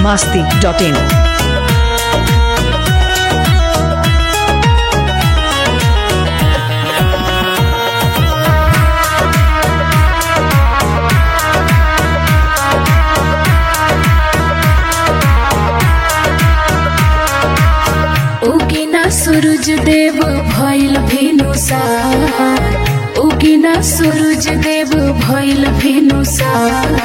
masti.in. उगिना सूरज देव भइल भेनुसार उगिना सूरज देव भइल भेनुसार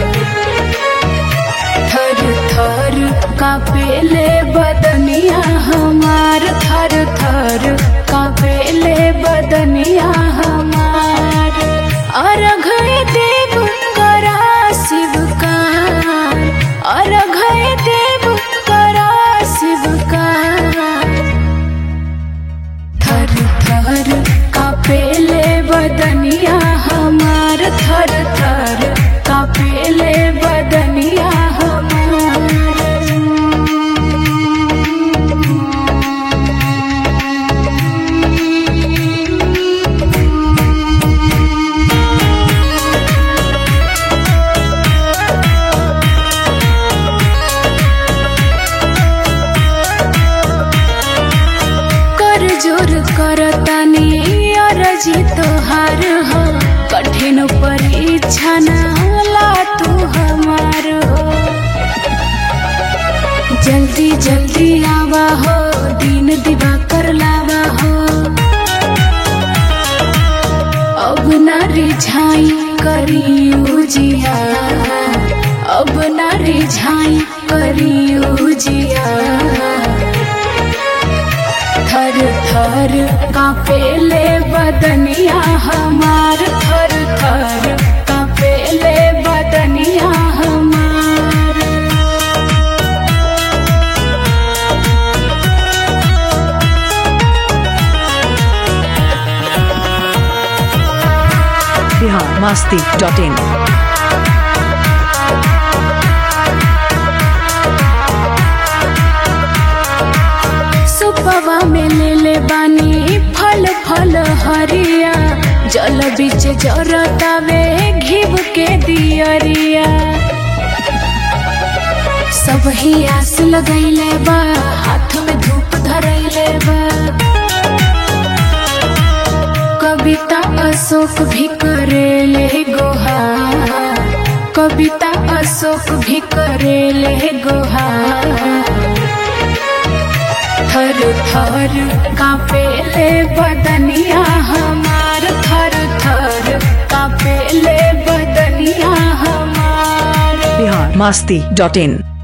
थर थर कापेले बदनिया हमार थर थर कापेले बदनिया हमार अर्घ देव करा शिवकार अर्घ देव करा शिवकार थर थर कापेले बदनिया हमार थर थर कापेले बदनिया हमार कर जोर करतानी अरजी तोहार हो कठिन परीक्षा नाला तू हमार हो जल्दी जल्दी आवा हो दिन दिवा कर लावा हो अब ना रिझाई करी उजिया अब ना रिझाई करी उजिया थर थर कापेले बदनिया हमार थर थर कापेले बदनिया हमार Bihar masti.in. सुपवा में ले ले बानी फल फल हरिया जल बीच जरतावे घिब के दियरिया सब ही आस लगैले बा हाथ में धूप धरैले बा कविता अशोक भी करेले गोहा कविता अशोक भी करेले गोहा थर थर कापेले बदनिया हमार थर थर कापेले बदनिया हमार Bihar masti.in.